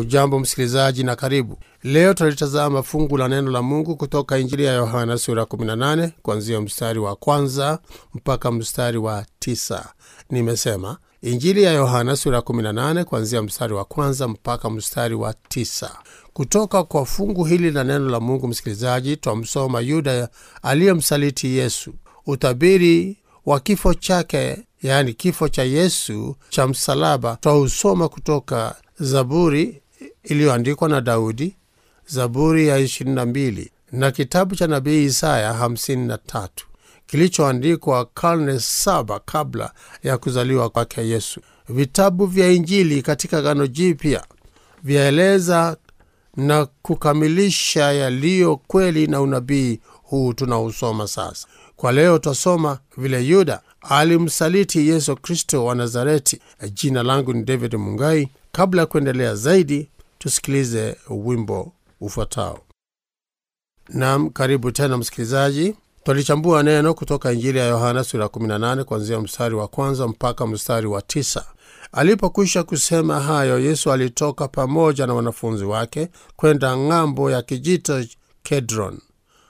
Hujambo msikilizaji na karibu. Leo tutalitazama fungu la neno la Mungu kutoka Injili ya Yohana sura 18 kuanzia mstari wa kwanza mpaka mstari wa tisa. Nimesema Injili ya Yohana sura 18 kuanzia mstari wa kwanza mpaka mstari wa tisa. Kutoka kwa fungu hili la neno la Mungu, msikilizaji, twamsoma Yuda aliyemsaliti Yesu, utabiri wa kifo chake, yaani kifo cha Yesu cha msalaba, twausoma kutoka Zaburi iliyoandikwa na Daudi, Zaburi ya 22 na kitabu cha nabii Isaya 53 kilichoandikwa karne saba kabla ya kuzaliwa kwake Yesu. Vitabu vya Injili katika Agano Jipya vyaeleza na kukamilisha yaliyo kweli na unabii huu tunausoma sasa. Kwa leo twasoma vile Yuda alimsaliti Yesu Kristo wa Nazareti. Jina langu ni David Mungai. Kabla ya kuendelea zaidi, tusikilize wimbo ufuatao. Nam, karibu tena msikilizaji. Twalichambua neno kutoka Injili ya Yohana sura 18 kuanzia mstari wa kwanza mpaka mstari wa tisa. Alipokwisha kusema hayo, Yesu alitoka pamoja na wanafunzi wake kwenda ng'ambo ya kijito Kedron,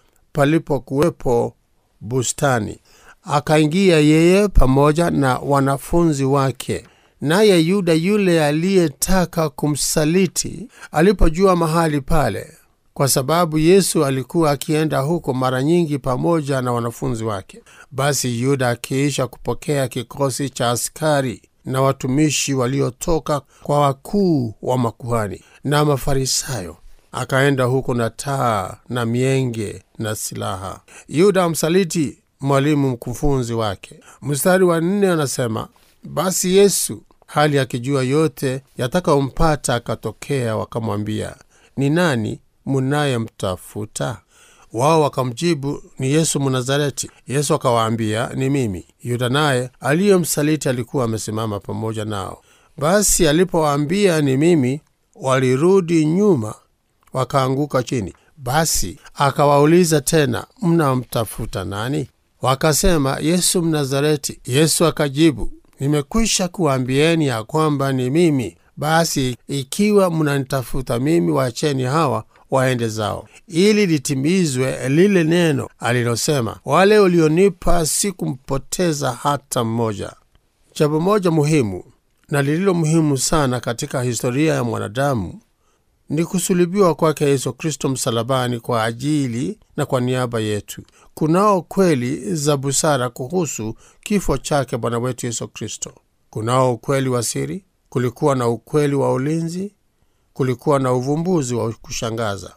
palipokuwepo bustani. Akaingia yeye pamoja na wanafunzi wake. Naye Yuda yule aliyetaka kumsaliti alipojua mahali pale, kwa sababu Yesu alikuwa akienda huko mara nyingi pamoja na wanafunzi wake, basi Yuda akiisha kupokea kikosi cha askari na watumishi waliotoka kwa wakuu wa makuhani na Mafarisayo, akaenda huko na taa na mienge na silaha. Yuda amsaliti mwalimu mkufunzi wake. Mstari wa nne anasema basi Yesu hali akijua yote yatakayompata akatokea, wakamwambia, ni nani munayemtafuta? Wao wakamjibu, ni Yesu Mnazareti. Yesu akawaambia, ni mimi. Yuda naye aliyemsaliti alikuwa amesimama pamoja nao. Basi alipowaambia ni mimi, walirudi nyuma wakaanguka chini. Basi akawauliza tena, mnamtafuta nani? Wakasema, Yesu Mnazareti. Yesu akajibu, nimekwisha kuambieni ya kwamba ni mimi. Basi ikiwa mnanitafuta mimi, waacheni hawa waende zao, ili litimizwe lile neno alilosema, wale ulionipa sikumpoteza hata mmoja. Jambo moja muhimu na lililo muhimu sana katika historia ya mwanadamu ni kusulubiwa kwake Yesu Kristo msalabani kwa ajili na kwa niaba yetu. Kunao kweli za busara kuhusu kifo chake Bwana wetu Yesu Kristo. Kunao ukweli wa siri, kulikuwa na ukweli wa ulinzi, kulikuwa na uvumbuzi wa kushangaza.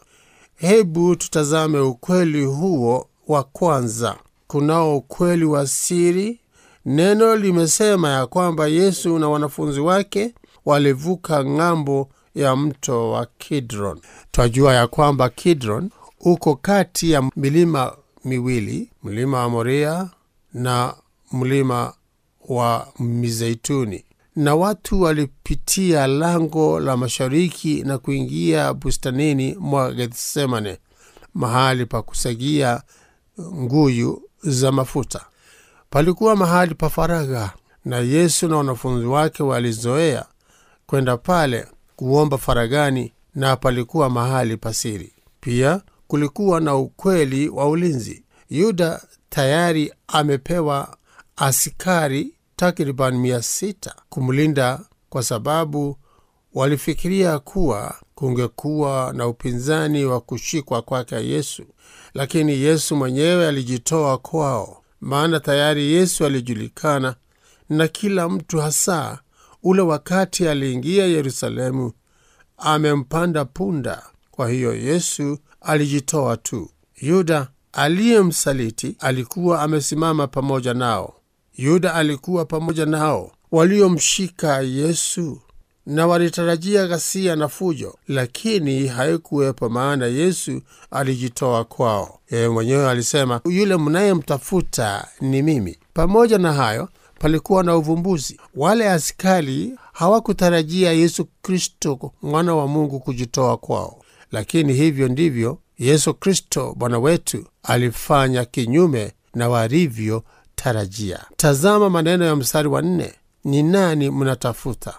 Hebu tutazame ukweli huo wa kwanza. Kunao ukweli wa siri. Neno limesema ya kwamba Yesu na wanafunzi wake walivuka ng'ambo ya mto wa Kidron. Twajua ya kwamba Kidron uko kati ya milima miwili, mlima wa Moria na mlima wa Mizeituni, na watu walipitia lango la mashariki na kuingia bustanini mwa Gethsemane, mahali pa kusagia nguyu za mafuta. Palikuwa mahali pa faragha, na Yesu na wanafunzi wake walizoea kwenda pale kuomba faragani, na palikuwa mahali pasiri. Pia kulikuwa na ukweli wa ulinzi. Yuda tayari amepewa askari takriban mia sita kumlinda kwa sababu walifikiria kuwa kungekuwa na upinzani wa kushikwa kwake Yesu, lakini Yesu mwenyewe alijitoa kwao, maana tayari Yesu alijulikana na kila mtu, hasa ule wakati aliingia Yerusalemu amempanda punda. Kwa hiyo Yesu alijitoa tu. Yuda aliyemsaliti alikuwa amesimama pamoja nao. Yuda alikuwa pamoja nao waliomshika Yesu na walitarajia ghasia na fujo, lakini haikuwepo, maana Yesu alijitoa kwao. Yeye mwenyewe alisema, yule mnayemtafuta ni mimi. Pamoja na hayo palikuwa na uvumbuzi. Wale askari hawakutarajia Yesu Kristo mwana wa Mungu kujitoa kwao, lakini hivyo ndivyo Yesu Kristo Bwana wetu alifanya kinyume na walivyotarajia. Tazama maneno ya mstari wa nne: ni nani mnatafuta?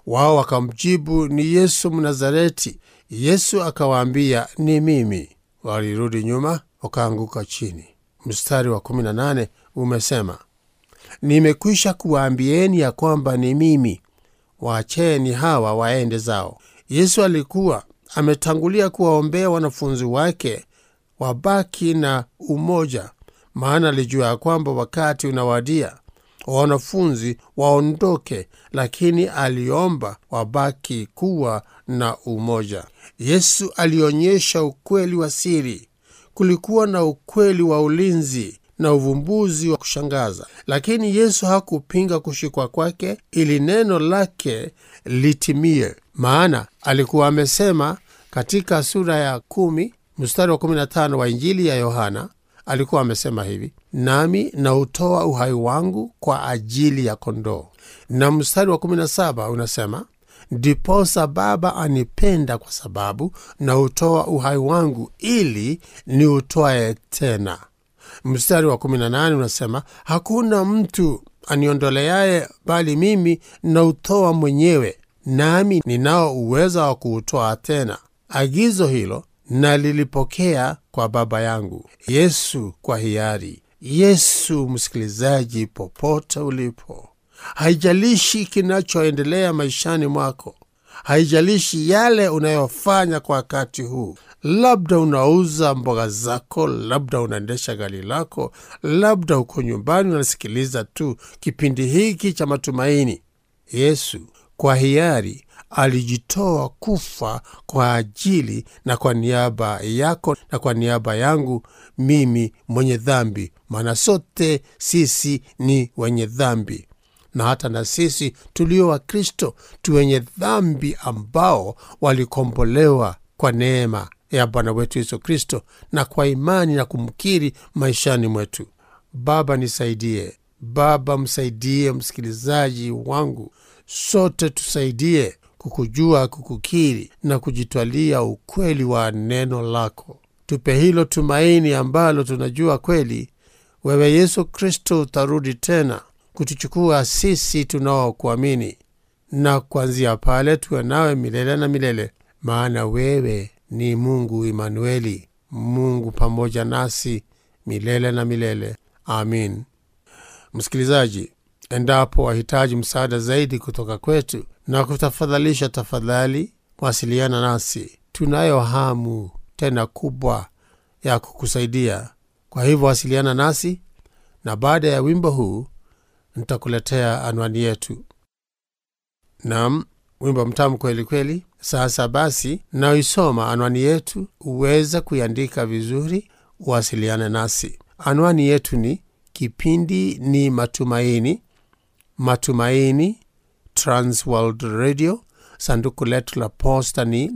Wao wakamjibu, ni Yesu Mnazareti. Yesu akawaambia, ni mimi. Walirudi nyuma, wakaanguka chini. Mstari wa 18 umesema, nimekwisha kuwaambieni ya kwamba ni mimi, waacheni hawa waende zao. Yesu alikuwa ametangulia kuwaombea wanafunzi wake wabaki na umoja, maana alijua ya kwamba wakati unawadia wanafunzi waondoke, lakini aliomba wabaki kuwa na umoja. Yesu alionyesha ukweli wa siri. Kulikuwa na ukweli wa ulinzi na uvumbuzi wa kushangaza, lakini Yesu hakupinga kushikwa kwake ili neno lake litimie, maana alikuwa amesema katika sura ya kumi mstari wa 15 wa Injili ya Yohana alikuwa amesema hivi, nami nautoa uhai wangu kwa ajili ya kondoo. Na mstari wa 17 unasema, ndiposa Baba anipenda kwa sababu nautoa uhai wangu ili niutwae tena. Mstari wa 18 unasema, hakuna mtu aniondoleaye, bali mimi nautoa mwenyewe, nami ninao uweza wa kuutoa tena. Agizo hilo na lilipokea kwa Baba yangu. Yesu kwa hiari. Yesu, msikilizaji, popote ulipo, haijalishi kinachoendelea maishani mwako, haijalishi yale unayofanya kwa wakati huu. Labda unauza mboga zako, labda unaendesha gari lako, labda uko nyumbani unasikiliza tu kipindi hiki cha matumaini. Yesu kwa hiari alijitoa kufa kwa ajili na kwa niaba yako na kwa niaba yangu mimi mwenye dhambi, maana sote sisi ni wenye dhambi, na hata na sisi tulio wa Kristo tu wenye dhambi ambao walikombolewa kwa neema ya Bwana wetu Yesu Kristo na kwa imani na kumkiri maishani mwetu. Baba nisaidie, Baba msaidie msikilizaji wangu, sote tusaidie kukujua, kukukiri na kujitwalia ukweli wa neno lako. Tupe hilo tumaini ambalo tunajua kweli wewe Yesu Kristo utarudi tena kutuchukua sisi tunaokuamini, na kuanzia pale tuwe nawe milele na milele, maana wewe ni Mungu Imanueli, Mungu pamoja nasi milele na milele. Amin. Msikilizaji, endapo wahitaji msaada zaidi kutoka kwetu na kutafadhalisha, tafadhali wasiliana nasi. Tunayo hamu tena kubwa ya kukusaidia. Kwa hivyo wasiliana nasi, na baada ya wimbo huu nitakuletea anwani yetu. Nam, wimbo mtamu kweli kweli. Sasa basi, naisoma anwani yetu, uweze kuiandika vizuri, uwasiliane nasi. Anwani yetu ni kipindi ni Matumaini, Matumaini Transworld Radio. Sanduku letu la posta ni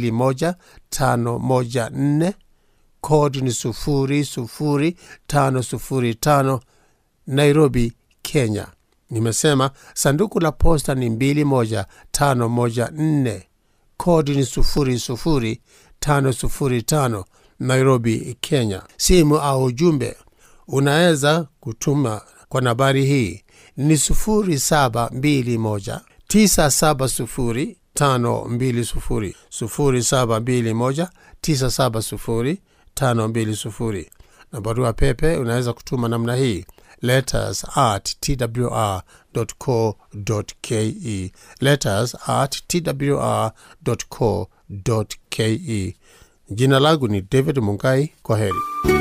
21514 kodi ni 00505 Nairobi, Kenya. Nimesema sanduku la posta ni 21514 kodi ni 00505 Nairobi, Kenya. Simu au ujumbe unaweza kutuma kwa nambari hii ni 0721 970 520 0721 970 520 na barua pepe unaweza kutuma namna hii letters at twr.co.ke letters at twr.co.ke jina langu ni david mungai kwa heri